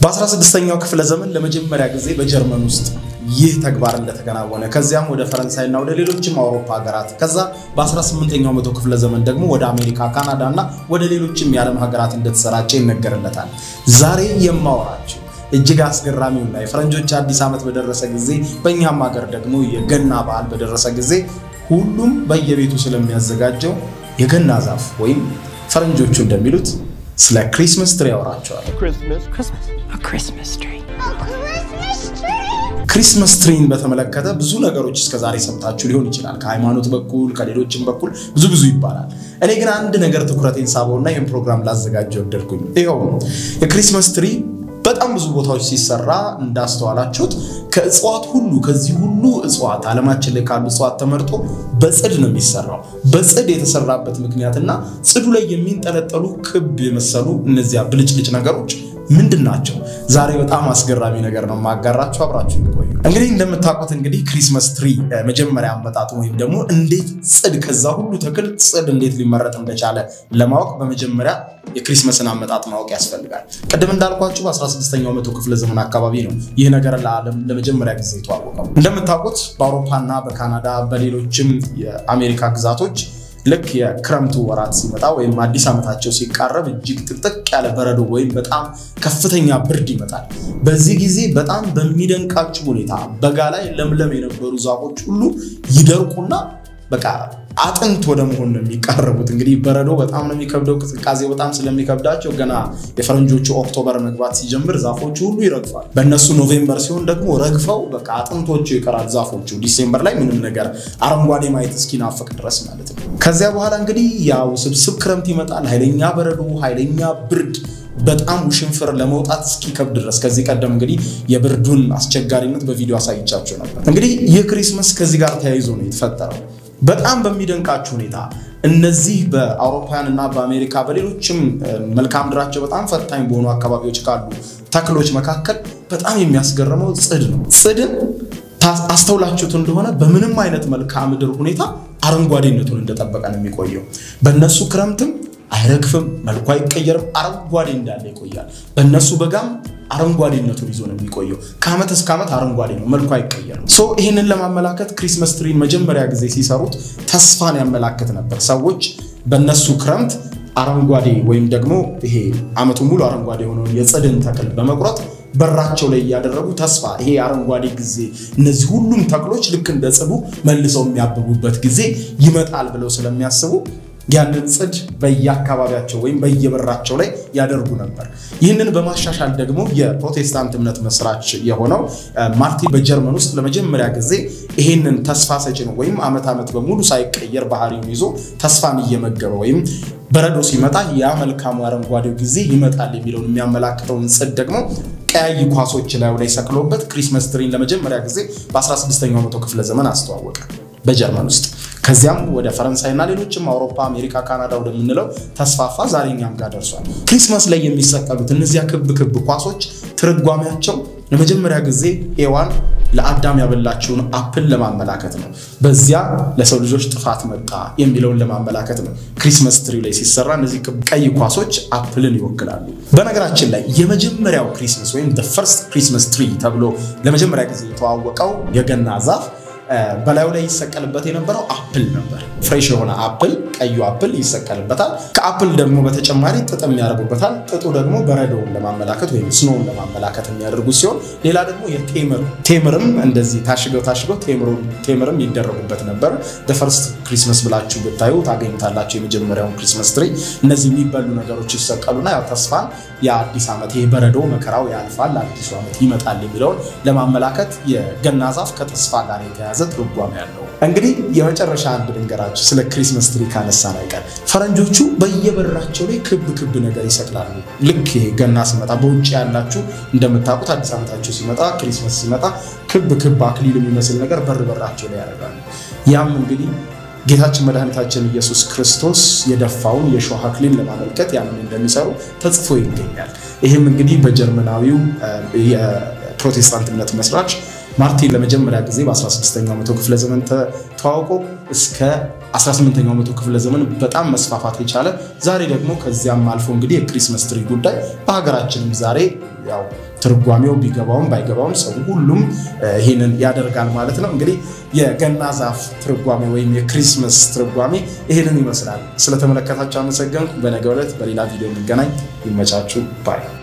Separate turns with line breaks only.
በ16ኛው ክፍለ ዘመን ለመጀመሪያ ጊዜ በጀርመን ውስጥ ይህ ተግባር እንደተከናወነ ከዚያም ወደ ፈረንሳይና ወደ ሌሎችም አውሮፓ ሀገራት ከዛ በ18ኛው መቶ ክፍለ ዘመን ደግሞ ወደ አሜሪካ፣ ካናዳ እና ወደ ሌሎችም የዓለም ሀገራት እንደተሰራጨ ይነገርለታል። ዛሬ የማወራቸው እጅግ አስገራሚውና የፈረንጆች አዲስ ዓመት በደረሰ ጊዜ በእኛም ሀገር ደግሞ የገና በዓል በደረሰ ጊዜ ሁሉም በየቤቱ ስለሚያዘጋጀው የገና ዛፍ ወይም ፈረንጆቹ እንደሚሉት ስለ ክሪስመስ ትሪ ያወራቸዋል። ክሪስመስ ትሪን በተመለከተ ብዙ ነገሮች እስከዛሬ ሰምታችሁ ሊሆን ይችላል። ከሃይማኖት በኩል ከሌሎችም በኩል ብዙ ብዙ ይባላል። እኔ ግን አንድ ነገር ትኩረቴን ሳበውና ይህን ፕሮግራም ላዘጋጀ ወደድኩኝ። ይኸው የክሪስመስ ትሪ በጣም ብዙ ቦታዎች ሲሰራ እንዳስተዋላችሁት ከእጽዋት ሁሉ ከዚህ ሁሉ እጽዋት ዓለማችን ላይ ካሉ እጽዋት ተመርጦ በጽድ ነው የሚሰራው። በጽድ የተሰራበት ምክንያትና ጽዱ ላይ የሚንጠለጠሉ ክብ የመሰሉ እነዚያ ብልጭልጭ ነገሮች ምንድን ናቸው? ዛሬ በጣም አስገራሚ ነገር ነው የማጋራችሁ። አብራችሁ ቆዩ። እንግዲህ እንደምታውቁት እንግዲህ ክሪስመስ ትሪ መጀመሪያ አመጣጡ ወይም ደግሞ እንዴት ጽድ ከዛ ሁሉ ተክል ጽድ እንዴት ሊመረጥ እንደቻለ ለማወቅ በመጀመሪያ የክሪስመስን አመጣጥ ማወቅ ያስፈልጋል። ቅድም እንዳልኳችሁ በ16ኛው መቶ ክፍለ ዘመን አካባቢ ነው ይህ ነገር ለዓለም ለመጀመሪያ ጊዜ የተዋወቀው። እንደምታውቁት በአውሮፓና በካናዳ በሌሎችም የአሜሪካ ግዛቶች ልክ የክረምቱ ወራት ሲመጣ ወይም አዲስ ዓመታቸው ሲቃረብ እጅግ ጥቅጥቅ ያለ በረዶ ወይም በጣም ከፍተኛ ብርድ ይመጣል። በዚህ ጊዜ በጣም በሚደንቃችሁ ሁኔታ በጋ ላይ ለምለም የነበሩ ዛፎች ሁሉ ይደርቁና በቃ አጥንት ወደ መሆን ነው የሚቃረቡት። እንግዲህ በረዶ በጣም ነው የሚከብደው። ቅዝቃዜው በጣም ስለሚከብዳቸው ገና የፈረንጆቹ ኦክቶበር መግባት ሲጀምር ዛፎቹ ሁሉ ይረግፋል። በእነሱ ኖቬምበር ሲሆን ደግሞ ረግፈው በቃ አጥንቶቹ ይቀራል ዛፎቹ። ዲሴምበር ላይ ምንም ነገር አረንጓዴ ማየት እስኪናፍቅ ድረስ ማለት ነው። ከዚያ በኋላ እንግዲህ ያው ስብስብ ክረምት ይመጣል። ኃይለኛ በረዶ፣ ኃይለኛ ብርድ በጣም ውሽንፍር ለመውጣት እስኪከብድ ድረስ ከዚህ ቀደም እንግዲህ የብርዱን አስቸጋሪነት በቪዲዮ አሳይቻቸው ነበር። እንግዲህ ይህ ክሪስመስ ከዚህ ጋር ተያይዞ ነው የተፈጠረው። በጣም በሚደንቃችሁ ሁኔታ እነዚህ በአውሮፓውያን እና በአሜሪካ በሌሎችም መልክዓ ምድራቸው በጣም ፈታኝ በሆኑ አካባቢዎች ካሉ ተክሎች መካከል በጣም የሚያስገርመው ጽድ ነው። ጽድን አስተውላችሁት እንደሆነ በምንም አይነት መልክዓ ምድር ሁኔታ አረንጓዴነቱን እንደጠበቀ ነው የሚቆየው። በእነሱ ክረምትም አይረግፍም፣ መልኩ አይቀየርም፣ አረንጓዴ እንዳለ ይቆያል። በእነሱ በጋም አረንጓዴነቱን ይዞ ነው የሚቆየው። ከዓመት እስከ ዓመት አረንጓዴ ነው፣ መልኩ አይቀየርም። ሶ ይህንን ለማመላከት ክሪስመስ ትሪን መጀመሪያ ጊዜ ሲሰሩት ተስፋን ያመላክት ነበር። ሰዎች በእነሱ ክረምት አረንጓዴ ወይም ደግሞ ይሄ ዓመቱ ሙሉ አረንጓዴ የሆነውን የጽድን ተክል በመቁረጥ በራቸው ላይ እያደረጉ ተስፋ ይሄ አረንጓዴ ጊዜ እነዚህ ሁሉም ተክሎች ልክ እንደ ጽዱ መልሰው የሚያብቡበት ጊዜ ይመጣል ብለው ስለሚያስቡ ያንን ጽድ በየአካባቢያቸው ወይም በየበራቸው ላይ ያደርጉ ነበር። ይህንን በማሻሻል ደግሞ የፕሮቴስታንት እምነት መስራች የሆነው ማርቲን በጀርመን ውስጥ ለመጀመሪያ ጊዜ ይሄንን ተስፋ ሰጪ ነው ወይም ዓመት ዓመት በሙሉ ሳይቀየር ባህሪውን ይዞ ተስፋን እየመገበ ወይም በረዶ ሲመጣ ያ መልካሙ አረንጓዴው ጊዜ ይመጣል የሚለውን የሚያመላክተውን ጽድ ደግሞ ቀያይ ኳሶች ላዩ ላይ ሰቅሎበት ክሪስመስ ትሪን ለመጀመሪያ ጊዜ በ16ኛው መቶ ክፍለ ዘመን አስተዋወቀ በጀርመን ውስጥ። ከዚያም ወደ ፈረንሳይና ሌሎችም አውሮፓ፣ አሜሪካ፣ ካናዳ ወደምንለው ተስፋፋ። ዛሬ እኛም ጋር ደርሷል። ክሪስመስ ላይ የሚሰቀሉት እነዚያ ክብ ክብ ኳሶች ትርጓሜያቸው ለመጀመሪያ ጊዜ ኤዋን ለአዳም ያበላችውን አፕል ለማመላከት ነው። በዚያ ለሰው ልጆች ጥፋት መጣ የሚለውን ለማመላከት ነው። ክሪስመስ ትሪ ላይ ሲሰራ እነዚህ ቀይ ኳሶች አፕልን ይወክላሉ። በነገራችን ላይ የመጀመሪያው ክሪስመስ ወይም ፈርስት ክሪስመስ ትሪ ተብሎ ለመጀመሪያ ጊዜ የተዋወቀው የገና ዛፍ በላዩ ላይ ይሰቀልበት የነበረው አፕል ነበር። ፍሬሽ የሆነ አፕል ቀዩ አፕል ይሰቀልበታል። ከአፕል ደግሞ በተጨማሪ ጥጥም ያደርጉበታል። ጥጡ ደግሞ በረዶውን ለማመላከት ወይም ስኖውን ለማመላከት የሚያደርጉት ሲሆን ሌላ ደግሞ የቴምር ቴምርም እንደዚህ ታሽገው ታሽገው ቴምርም ይደረጉበት ነበር። ፈርስት ክሪስመስ ብላችሁ ብታዩ ታገኙታላችሁ የመጀመሪያውን ክሪስመስ ትሪ። እነዚህ የሚበሉ ነገሮች ይሰቀሉና ያው ተስፋን የአዲስ ዓመት ይሄ በረዶ መከራው ያልፋል፣ አዲሱ ዓመት ይመጣል የሚለውን ለማመላከት የገና ዛፍ ከተስፋ ጋር የተያዘ ትርጓሜ ያለው። እንግዲህ የመጨረሻ አንድ ልንገራችሁ ስለ ክሪስመስ ትሪ ካነሳን አይቀር ፈረንጆቹ በየበራቸው ላይ ክብ ክብ ነገር ይሰቅላሉ። ልክ ይሄ ገና ሲመጣ በውጭ ያላችሁ እንደምታውቁት አዲስ ዓመታቸው ሲመጣ ክሪስመስ ሲመጣ ክብ ክብ አክሊል የሚመስል ነገር በር በራቸው ላይ ያደርጋሉ። ያም እንግዲህ ጌታችን መድኃኒታችን ኢየሱስ ክርስቶስ የደፋውን የሾህ አክሊል ለማመልከት ያንን እንደሚሰሩ ተጽፎ ይገኛል። ይህም እንግዲህ በጀርመናዊው የፕሮቴስታንት እምነት መስራች ማርቲን ለመጀመሪያ ጊዜ በ16ኛው መቶ ክፍለ ዘመን ተዋውቆ እስከ 18ኛው መቶ ክፍለ ዘመን በጣም መስፋፋት የቻለ ዛሬ ደግሞ ከዚያም አልፎ እንግዲህ የክሪስመስ ትሪ ጉዳይ በሀገራችንም ዛሬ ያው ትርጓሜው ቢገባውም ባይገባውም ሰው ሁሉም ይህንን ያደርጋል ማለት ነው። እንግዲህ የገና ዛፍ ትርጓሜ ወይም የክሪስመስ ትርጓሜ ይህንን ይመስላል። ስለተመለከታችሁ አመሰገንኩ። በነገው ዕለት በሌላ ቪዲዮ እንገናኝ። ይመቻችሁ ባይ